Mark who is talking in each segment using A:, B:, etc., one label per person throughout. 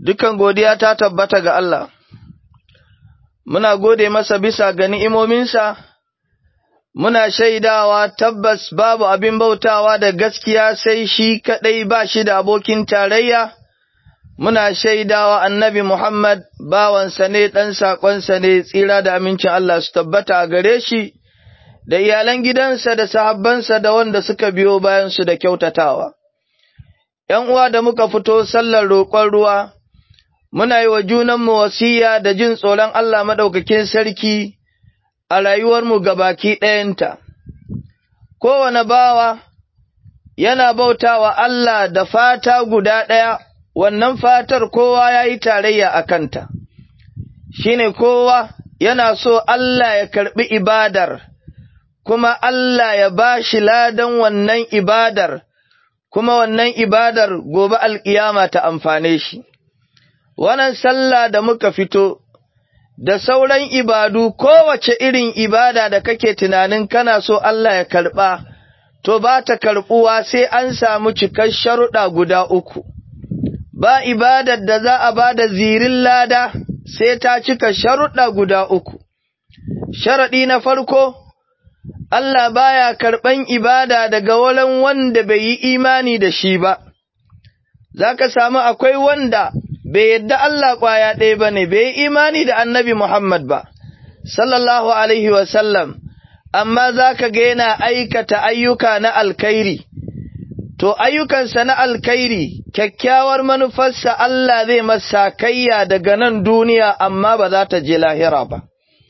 A: dukan godiya ta tabbata ga Allah, muna gode masa bisa ga ni'imominsa, muna shaidawa tabbas babu abin bautawa da gaskiya sai shi kaɗai ba shi da abokin tarayya, muna shaidawa annabi Muhammad bawansa ne ɗan saƙonsa ne tsira da amincin Allah su tabbata a gare shi, da iyalan gidansa da sahabbansa da wanda suka biyo bayansu da kyautatawa. ’yan uwa da muka fito sallar roƙon ruwa, muna yi wa junanmu wasiya da jin tsoron Allah maɗaukakin sarki a rayuwarmu gabaki ɗayanta. Kowane bawa yana bautawa Allah da fata guda ɗaya, wannan fatar kowa ya yi tarayya a kanta, shi ne kowa yana so Allah ya karɓi ibadar, kuma Allah ya ba shi ladan wannan ibadar. kuma wannan ibadar gobe alƙiyama ta amfane shi. Wannan sallah da muka fito, da sauran ibadu kowace irin ibada da kake tunanin kana so Allah ya karɓa, to ba ta karɓuwa sai an samu cikar sharuɗa guda uku. Ba ibadar da za a ba da zirin lada sai ta cika sharuɗa guda uku. Sharaɗi na farko, Allah baya karɓan ibada daga wurin wanda bai yi imani da shi ba, za ka samu akwai wanda bai yadda Allah ƙwaya ɗaya ba ne, bai yi imani da annabi Muhammad ba, sallallahu Alaihi wasallam, amma za ka ga yana aikata ayyuka na alkairi, to ayyukansa na alkairi, kyakkyawar manufarsa Allah zai masa kayya daga nan duniya amma ba za ta je lahira ba.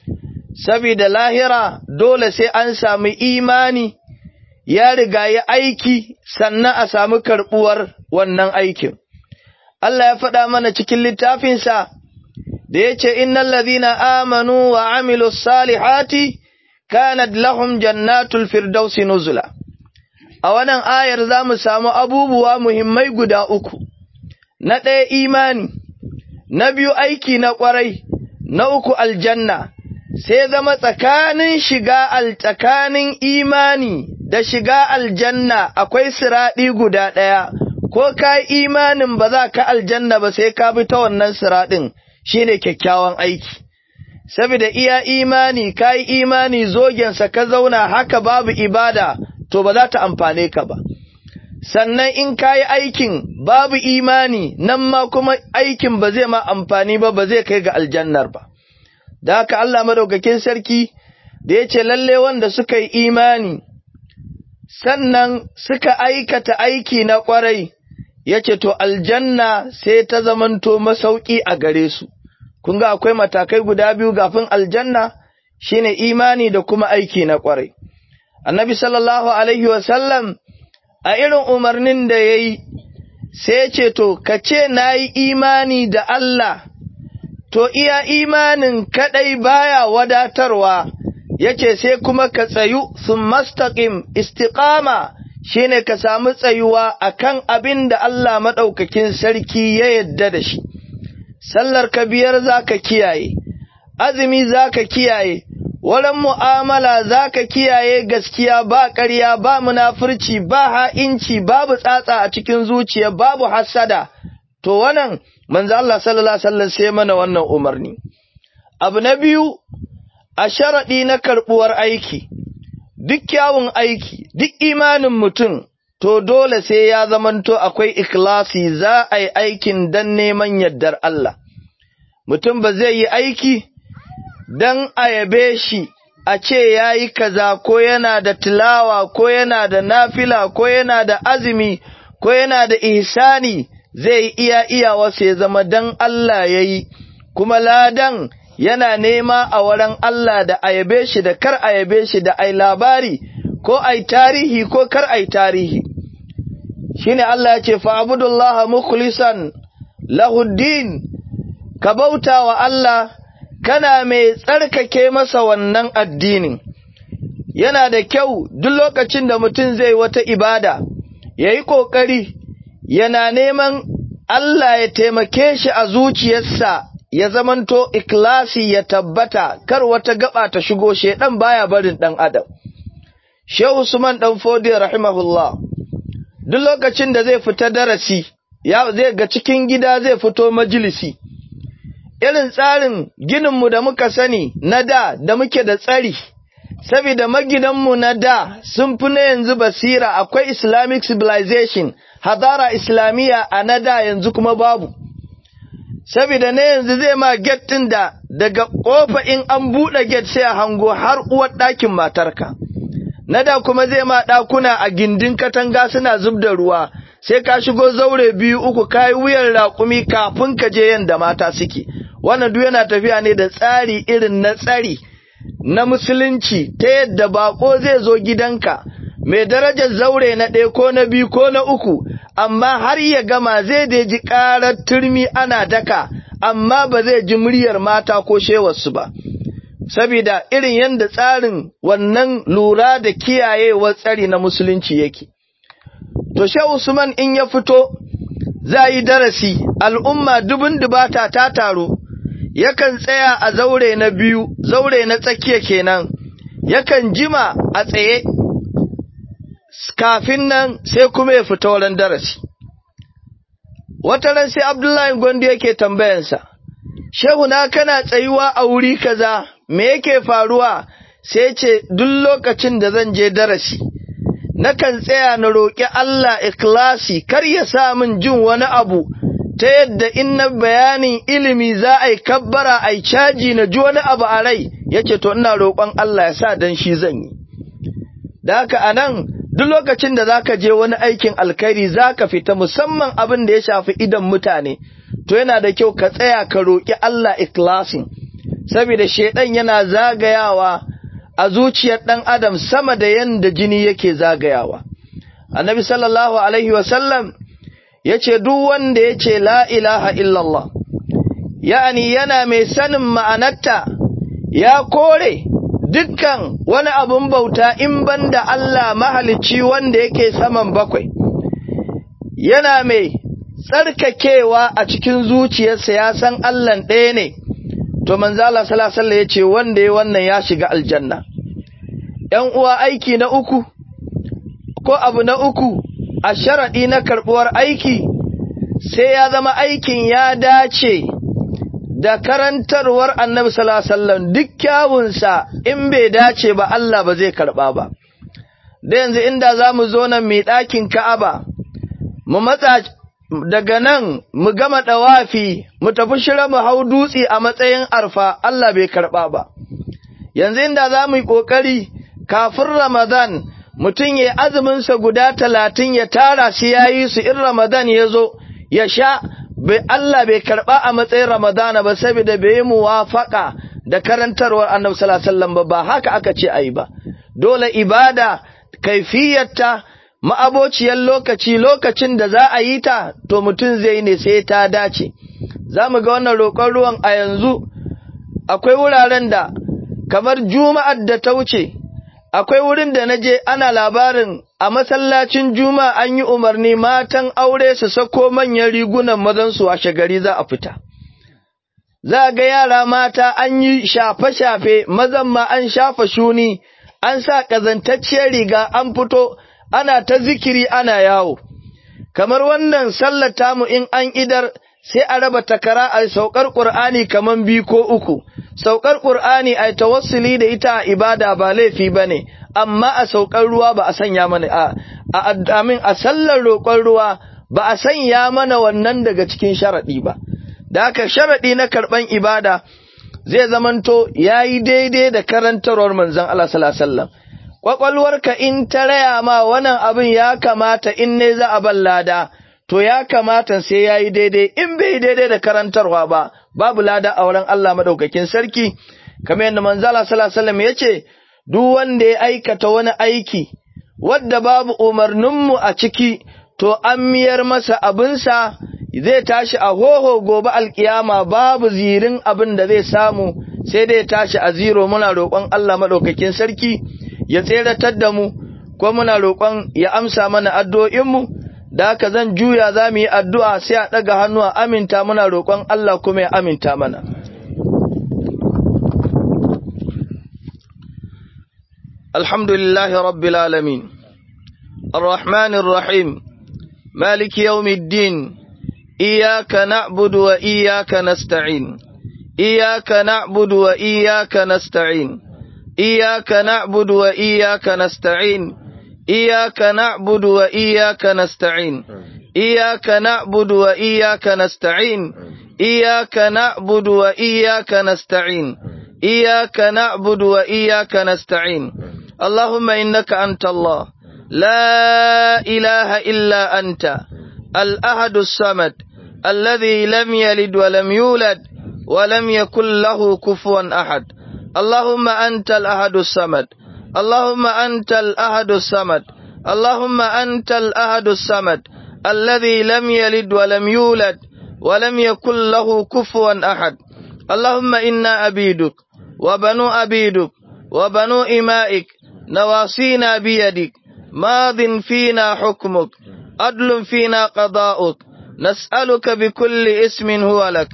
A: Sabida lahira dole sai an sami imani ya riga ya aiki sannan a sami karɓuwar wannan aikin. Allah ya faɗa mana cikin littafinsa da ya ce, Innan ladina amanu wa amilu salihati kanat lahum jannatul firdausi nuzula. A wannan ayar za mu samu abubuwa muhimmai guda uku, na ɗaya imani, na biyu aiki na ƙwarai, na uku aljanna. sai zama tsakanin shiga al tsakanin imani da shiga aljanna akwai siraɗi guda ɗaya, ko ka imanin ba za ka aljanna ba sai ka bi ta wannan siraɗin shine kyakkyawan aiki. Saboda iya imani, ka yi imani zogensa ka zauna haka babu ibada, to ba za ta amfane ka ba. Sannan in ka yi aikin babu imani, nan ma kuma aikin ba zai ma amfani ba, ba zai kai ga aljannar ba. da haka Allah madaukakin sarki da ya ce lalle wanda suka yi imani sannan suka aikata aiki na ƙwarai ya ce to aljanna sai ta zamanto masauki a gare su kun ga akwai matakai guda biyu gafin aljanna shine imani da kuma aiki na ƙwarai annabi sallallahu alaihi wasallam a irin umarnin da ya yi sai ya ce to ka ce na yi imani da Allah to iya imanin kaɗai baya wadatarwa, yace sai kuma ka tsayu sun mastaƙim istiƙama shi ne ka samu tsayuwa a kan abin da Allah maɗaukakin sarki ya yadda da shi, sallar ka biyar za ka kiyaye, azumi za ka kiyaye, wurin mu'amala za ka kiyaye gaskiya ba ƙarya ba munafurci ba ha'inci babu tsatsa a cikin zuciya babu hassada, to wannan manzo Allah sallallahu alaihi wasallam sai mana wannan umarni abu na biyu a sharadi na karbuwar aiki duk kyawun aiki duk imanin mutum to dole sai ya zamanto akwai ikhlasi za a yi aikin dan neman yardar Allah mutum ba zai yi aiki dan a yabe shi a ce ya yi kaza ko yana da tilawa ko yana da nafila ko yana da azumi ko yana da ihsani zai iya iyawarsa ya zama dan Allah ya yi, kuma ladan yana nema a wurin Allah da ayabe shi da kar ayabe shi da ai labari ko ai tarihi ko kar ai tarihi. Shi ne Allah ya ce, Fa'abudullaha mukhlisan lahuddin, ka bauta wa Allah, kana mai tsarkake masa wannan addinin. Yana da kyau duk lokacin da mutum zai wata ibada, ya yi ƙoƙari yana neman Allah ya taimake shi a zuciyarsa ya zamanto ikilasi ya tabbata kar wata gaba ta shigo shedan baya barin dan adam Shehu Usman dan Fodi rahimahullah duk lokacin da zai fita darasi ya zai ga cikin gida zai fito majalisi irin tsarin gininmu da muka sani na da da muke da tsari saboda magidanmu na da sun fi na yanzu basira akwai islamic civilization hadara islamiyya a na da yanzu kuma babu saboda na yanzu zai ma get ɗin da daga ƙofa in an buɗe get sai a hango har uwar ɗakin matarka na da kuma zai ma ɗakuna a gindin katanga suna zub da ruwa sai ka shigo zaure biyu uku ka yi wuyan raƙumi kafin ka je yanda mata suke wannan duk yana tafiya ne da tsari irin na tsari na musulunci ta yadda bako zai zo gidanka mai darajar zaure na ɗaya ko na biyu ko na uku amma har ya gama zai da ji ƙarar turmi ana daka amma ba zai ji muryar mata ko shewarsu ba saboda irin yadda tsarin wannan lura da kiyayewar tsari na musulunci yake to shehu usman in ya fito za yi darasi al'umma dubun dubata ta taro yakan tsaya a zaure na biyu zaure na tsakiya kenan yakan jima a tsaye kafin nan sai kuma ya fita wurin darasi wata ran sai abdullahi gondo yake tambayansa shehu na kana tsayuwa a wuri kaza me yake faruwa sai ce duk lokacin da zan je darasi nakan tsaya na roƙi Allah ikhlasi kar ya sa min jin wani abu ta yadda in na bayanin ilimi za a yi kabbara a yi caji na ji wani abu a rai yace to ina roƙon Allah ya sa dan shi zan yi da haka anan duk lokacin da zaka je wani aikin alkhairi zaka fita musamman abin da ya shafi idan mutane to yana da kyau ka tsaya ka roƙi Allah ikhlasin saboda shedan yana zagayawa a zuciyar ɗan adam sama da yanda jini yake zagayawa annabi sallallahu alaihi wasallam ya ce duk wanda ya ce la ilaha illallah ya'ani yana mai sanin ma'anarta ya kore dukkan wani abun bauta in banda Allah mahalicci wanda yake saman bakwai yana mai tsarkakewa a cikin zuciyarsa ya san Allah ɗaya ne to manzala salasalla ya ce wanda ya wannan ya shiga aljanna ‘yan uwa aiki na uku ko abu na uku a sharaɗi na karɓuwar aiki sai ya zama aikin ya dace da karantarwar annabi salasallan duk kyawunsa in bai dace ba Allah ba zai karɓa ba da yanzu inda za mu zo nan mai ɗakin ka'aba mu matsa daga nan mu gama ɗawafi mu tafi shira mu hau dutse a matsayin arfa Allah bai karɓa ba. Yanzu inda za mu yi ƙoƙari kafin Ramadan mutum ya azuminsa guda talatin ya tara shi ya yi su in Ramadan ya zo ya sha Allah bai karɓa a matsayin Ramadana ba saboda bai yi muwafaƙa da karantarwar annabi sallallahu alaihi wasallam ba ba haka aka ce ayi ba. Dole ibada kaifiyarta ma'abociyar lokaci lokacin da za a yi ta to mutum zai ne sai ta dace za mu ga wannan roƙon ruwan a yanzu akwai wuraren da kamar juma'ar da ta wuce akwai wurin da na je ana labarin a masallacin juma'a an yi umarni matan aure su sako manyan rigunan mazansu a shagari za a fita za ga yara mata an yi shafe-shafe mazan ma an shafa shuni an sa ƙazantacciyar riga an fito ana ta zikiri ana yawo, kamar wannan sallar tamu in an idar sai a raba takara a saukar ƙur'ani kamar biyu ko uku, saukar ƙur'ani a tawassuli da ita a ibada ba laifi ba ne, amma a saukar ruwa ba a sanya mana a, amin a sallar roƙon ruwa ba a sanya mana wannan daga cikin sharaɗi ba. Da haka sharaɗi na karɓan ibada zai zamanto ya yi daidai da karantarwar manzon Allah sallallahu alaihi wasallam. ƙwaƙwalwarka in ta raya ma wannan abin ya kamata in ne za a ban lada, to ya kamata sai ya yi daidai, in bai daidai da karantarwa ba, babu lada a wurin Allah maɗaukakin sarki, kamar yadda manzala salasalam ya ce, duk wanda ya aikata wani aiki, wadda babu umarninmu a ciki, to an miyar masa abinsa zai tashi a hoho gobe alkiyama babu zirin abin da zai samu, sai dai tashi a ziro muna roƙon Allah maɗaukakin sarki. ya tseratar da mu, ko muna roƙon ya amsa mana addu'o'inmu, da haka zan juya za mu yi addu'a sai a ɗaga hannu a aminta muna roƙon Allah kuma ya aminta mana. Alhamdulillahi Rabbil Alamin, Ar-Rahmanir Rahim, Maliki yawmiddin, إياك نعبد وإياك نستعين إياك نعبد وإياك نستعين إياك نعبد وإياك نستعين إياك نعبد وإياك نستعين إياك نعبد وإياك نستعين إياك نعبد وإياك نستعين إياك نعبد وإياك نستعين اللهم إنك أنت الله لا إله إلا أنت الأحد الصمد الذي لم يلد ولم يولد ولم يكن له كفوا أحد اللهم أنت الأحد الصمد اللهم أنت الأحد الصمد اللهم أنت الأحد الصمد الذي لم يلد ولم يولد ولم يكن له كفوا أحد اللهم إنا عبيدك وبنو عبيدك وبنو إمائك نواصينا بيدك ماض فينا حكمك عدل فينا قضاؤك نسألك بكل اسم هو لك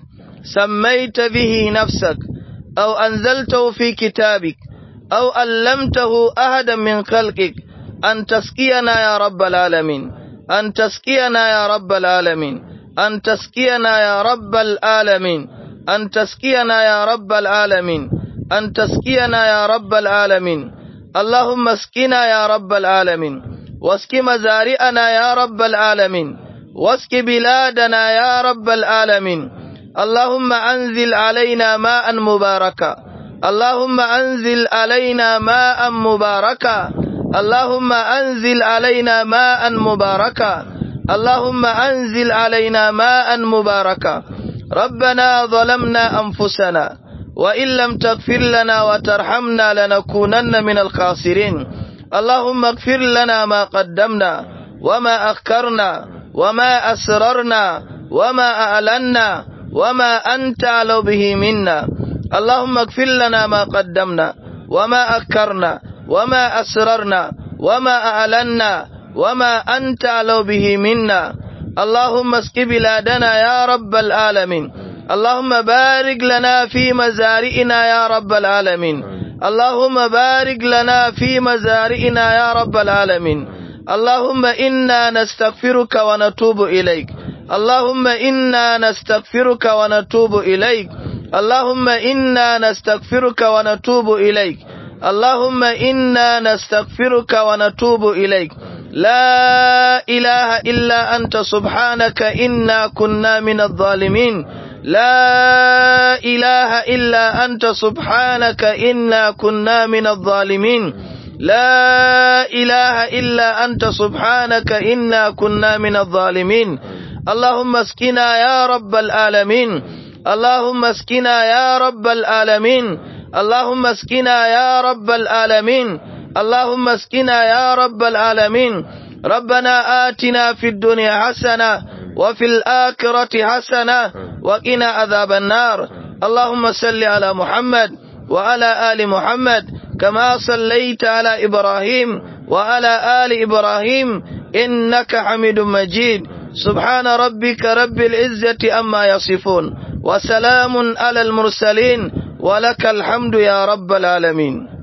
A: سميت به نفسك أو أنزلته في كتابك أو علمته أحدا من خلقك أن تسقينا يا رب العالمين أن تسقينا يا رب العالمين أن تسقينا يا رب العالمين أن تسقينا يا رب العالمين أن تسقينا يا رب العالمين اللهم اسقنا يا رب العالمين واسق مزارعنا يا رب العالمين واسق بلادنا يا رب العالمين اللهم أنزل علينا ماء مباركا اللهم أنزل علينا ماء مباركا اللهم أنزل علينا ماء مباركا اللهم أنزل علينا ماء مباركا ربنا ظلمنا أنفسنا وإن لم تغفر لنا وترحمنا لنكونن من الخاسرين اللهم اغفر لنا ما قدمنا وما أخكرنا وما أسررنا وما أعلنا وما أنت أعلو به منا اللهم اغفر لنا ما قدمنا وما أكرنا وما أسررنا وما أعلنا وما أنت أعلو به منا اللهم اسق بلادنا يا رب العالمين اللهم بارك لنا في مزارئنا يا رب العالمين اللهم بارك لنا في مزارئنا يا رب العالمين اللهم إنا نستغفرك ونتوب إليك اللهم إنا نستغفرك ونتوب إليك اللهم إنا نستغفرك ونتوب إليك اللهم إنا نستغفرك ونتوب إليك لا إله إلا أنت سبحانك إنا كنا من الظالمين لا إله إلا أنت سبحانك إنا كنا من الظالمين لا إله إلا أنت سبحانك إنا كنا من الظالمين اللهم اسقنا يا رب العالمين اللهم اسقنا يا رب العالمين اللهم اسقنا يا رب العالمين اللهم اسقنا يا رب العالمين ربنا آتنا في الدنيا حسنة وفي الآخرة حسنة وقنا عذاب النار اللهم صل على محمد وعلى آل محمد كما صليت على إبراهيم وعلى آل إبراهيم إنك حميد مجيد سبحان ربك رب العزة أما يصفون وسلام على المرسلين ولك الحمد يا رب العالمين